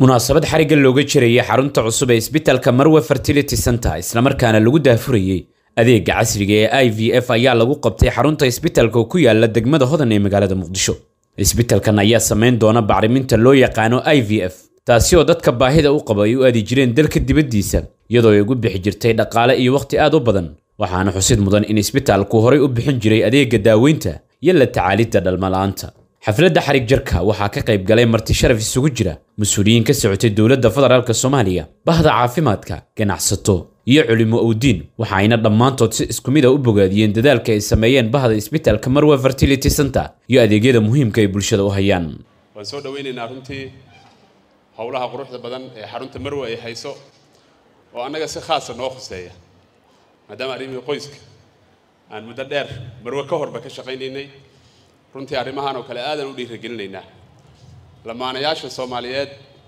munaasabad xarigga looga jirayay xarunta cusub ee isbitaalka marwe fertility center islamarkaana lagu daafurayey adeega casriga ee i v f ayaa lagu qabtay xarunta isbitaalka oo ku yaala degmada hodan ee magaalada muqdisho isbitaalkan ayaa samayn doona bacriminta loo yaqaano i v f taasi oo dadka baahida u qaba ay u aadi jireen dalka dibaddiisa iyadoo ay ugu bixi jirtay dhaqaale iyo wakhti aad u badan waxaana xusid mudan in isbitaalku horay u bixin jiray adeega daaweynta iyo la tacaalidda dhalmala'aanta xafladda xarig jarka waxaa ka qayb galay marti sharaf isugu jira mas-uuliyiin ka socotay dowladda federaalk soomaaliya bahda caafimaadka ganacsato iyo culimo owdiin waxa ayna dhammaantood si isku mid a u bogaadiyeen dadaalka ay sameeyeen bahda isbitaalka marwe fertility center iyo adeegyada muhiimka ay bulshada u hayaan waan soo dhawaynaynaa runtii howlaha quruxda badan ee xarunta marwe ay hayso oo annaga si khaasa noo khuseeya maadaama arrimihii qoyska aan muddo dheer marwe ka horba ka shaqaynaynay runtii arrimahan oo kale aadan u dhiirigelinaynaa lamaanayaasha soomaaliyeed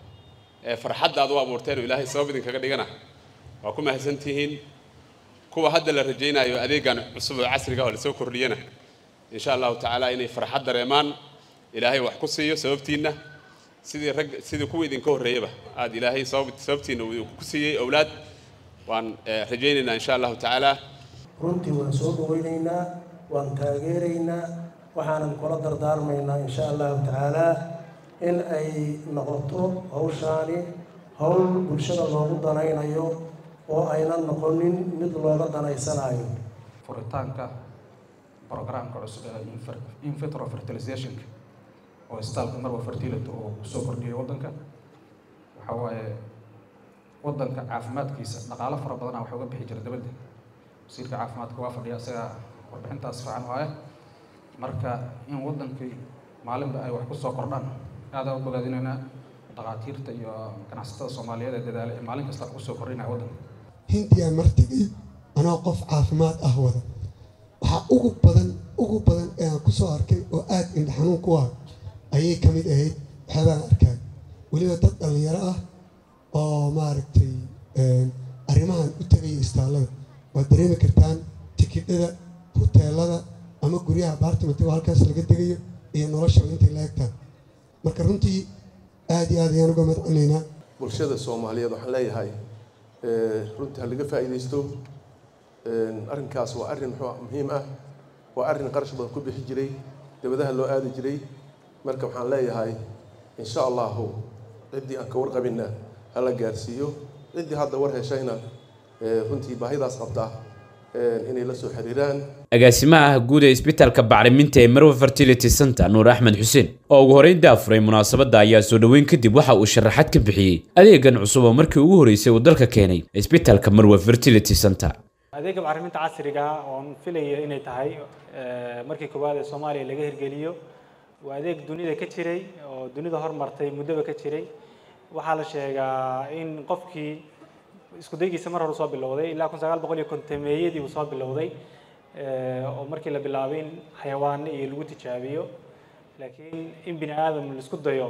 ee farxadda aad u abuurteen oo ilaahay sabab idinkaga dhigana waa ku mahadsan tihiin kuwa hadda la rajaynayo adeegan cusub oo casriga oo lasoo kordhiyana insha allahu tacaala inay farxad dareemaan ilaahay wax ku siiyo sababtiinna sidii rag sidii kuwa idinka horreeyaba aada ilaahay sabab sababtiinna uu ku siiyey owlaad waan rajaynaynaa insha allahu tacaala runtii waan soo dhawaynaynaa waan taageeraynaa waxaanan kula dardaarmaynaa insha allahu tacaalaa in ay noqoto hawshaani howl bulshada loogu danaynayo oo aynan noqonin mid looga danaysanayo furitaanka programka cusub ee infitro fertilizationka oo istaalka marwa fertility oo kusoo kordhiyay waddanka waxaa waaye waddanka caafimaadkiisa dhaqaalo fara badana waxa uga bixi jira dabadda wasiirka caafimaadka waa fadhiya isaga warbixintaas fiican waaye marka in waddankii maalinba ay wax ku soo kordhaan aadaan u bogaadinaynaa dhaqaatiirta iyo ganacsatada soomaaliyeed ee dadaala ee maalin kasta kusoo kordhinaya waddanka hindiyaa martigay anoo qof caafimaad ah wada waxaa ugu badan ugu badan ee aan kusoo arkay oo aada indha xanuun ku ah ayay ka mid ahayd waxyaabaan arkaan weliba dad dhallinyaro ah oo maaragtay arrimahan u tegaya istaallada waad dareemi kartaan tikidhada huteelada ama guryaha baartimatigo halkaas laga degayo iyo noloshaba intay la egtaan marka runtii aada iyo aad ayaan uga madcinaynaa bulshada soomaaliyeed waxaan leeyahay runtii ha laga faa'iidaysto arrinkaas waa arrin muxuu muhiim ah waa arrin qarash badan ku bixi jiray dabadaha loo aadi jiray marka waxaan leeyahay insha allahu ciddii aan ka warqabinna hala gaarsiiyo ciddii hadda war heshayna runtii baahidaas qabta inay la soo xiriiraan agaasimaha guud ee isbitaalka bacriminta ee marwe fertility center nuur axmed xuseen oo ugu horeyn daafuray munaasabadda ayaa soo dhoweyn kadib waxa uu sharaxaad ka bixiyey adeegan cusub oo markii ugu horreysay uu dalka keenay isbitaalka marwe fertility center adeega bacriminta casriga oon filaya inay tahay markii koowaad ee soomaaliya laga hirgeliyo waa adeeg dunida ka jiray oo dunida hormartay muddoba ka jiray waxaa la sheegaa in qofkii isku daygiisa mar hore soo bilowday ilaa kun sagaal boqol iyo kontameeyadii uu soo bilowday oo markii la bilaabay in xayawaano iyo lagu tijaabiyo laakiin in bini aadam laisku dayo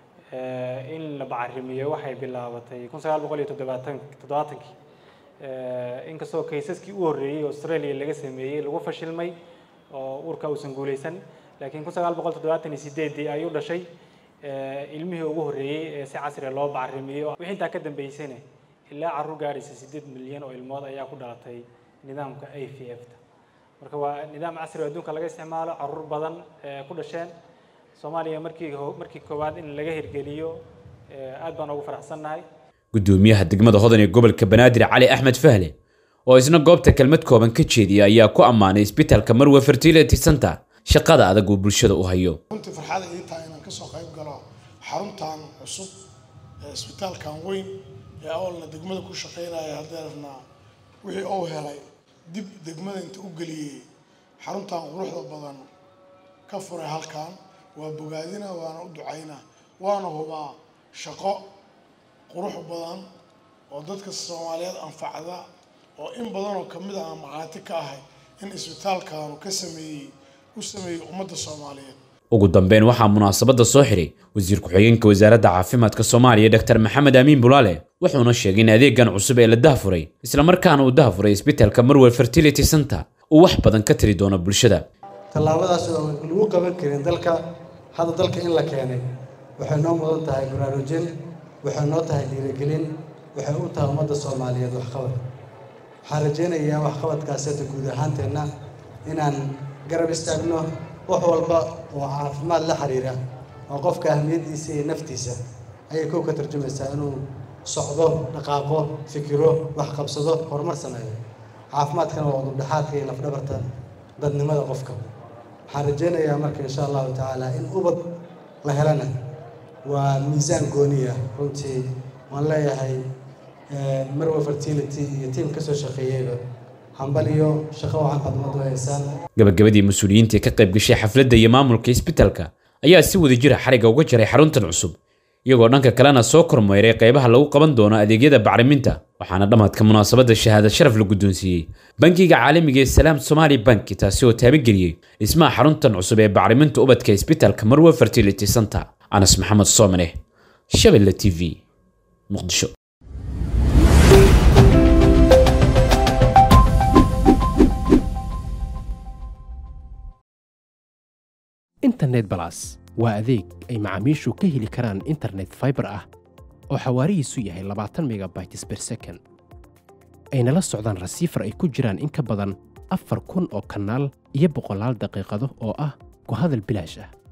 in la bacarimiyo waxay bilaabatay kun sagaal boqol iyo toddobaatan toddobaatankii inkastoo kaysaskii u horreeyey australia laga sameeyey lagu fashilmay oo uurka uusan guuleysan laakiin kun sagaal boqol toddobaatan iyo sideedii ayuu dhashay ilmihii ugu horreeyey ee si casriga loo bacarimiyo wixii intaa ka dambeysana ilaa carruur gaadhaysa siddeed milyan oo ilmood ayaa ku dhalatay nidaamka a v f ta marka waa nidaam casri adduunka laga isticmaalo carruur badan ku dhasheen soomaaliya markii markii koowaad in laga hirgeliyo aad baan ugu faraxsannahay gudoomiyaha degmada hodan ee gobolka banaadir cali axmed fahle oo isna goobta kelmad kooban ka jeediya ayaa ku ammaanay isbitaalka marwe fertility center shaqada adag uu bulshada u hayo runtii farxada ii tahay inaan kasoo qayb galo xaruntan cusub ee isbitaalkan weyn ee awalna degmada ku shaqaynaya hadeerna wixii uu helay dib degmada inta u geliyey xaruntan quruxda badan ka furay halkan waa bogaadina waana u ducayna waana hubaa shaqo qurux badan oo dadka soomaaliyeed anfacda oo in badan oo kamid ah aan macaati ka ahay in isbitaalkanu ka sameeyey u sameeyey ummadda soomaaliyeed ugu dambeyn waxaa munaasabadda soo xiray wasiir ku-xigeenka wasaaradda caafimaadka soomaaliya dr maxamed amiin bulaale wuxuuna sheegay in adeegan cusub ee la dahafuray islamarkaana uu dahafuray isbitaalka marwe fertility center uu wax badan ka tiri doono bulshada tallaabadaas oo lagu qaban karin dalka hadda dalka in la keenay waxay noo mudan tahay baraarujin waxay noo tahay dhiirigelin waxay u tahay ummadda soomaaliyeed waxqabad waxaan rajaynayaa waxqabadkaaseta guud ahaanteenna inaan garab istaagno wax walba oo caafimaad la xiriira oo qofka ahmiyaddiisa iyo naftiisa ayay kow ka tarjumaysaa inuu socdo dhaqaaqo fikiro wax qabsado horumar sameeyo caafimaadkana waa udubdhexaadka iyo lafdhabarta dadnimada qofka waxaan rajaynayaa marka insha allahu tacaala in ubad la helana waa miisaan gooniya runtii waan leeyahay marwa fertility iyo tiim kasoo shaqeeyeyba hambal iyo shaqo wacan badmadu haysaan gabagabadii mas-uuliyiintii ka qayb gashay xafladda iyo maamulka isbitaalka ayaa si wada jira xariga uga jaray xaruntan cusub iyagoo dhanka kalena soo kormeeray qaybaha lagu qaban doono adeegyada bacriminta waxaana dhammaadka munaasabadda shahaada sharaf la guddoonsiiyey bankiga caalamiga ee salaam somaali banki taasi oo taabageliyey dhismaha xaruntan cusub ee bacriminta ubadka isbitaalka marwe fertility center anas maxamed soomane shabelle t v muqdisho internet balas waa adeeg ay macaamiishu ka heli karaan internet fiber ah oo xawaarihiisu yahay labaatan megabytes per second ayna la socdaan rasiifar ay ku jiraan in ka badan afar kun oo kanaal iyo boqolaal daqiiqado oo ah ku hadal bilaash ah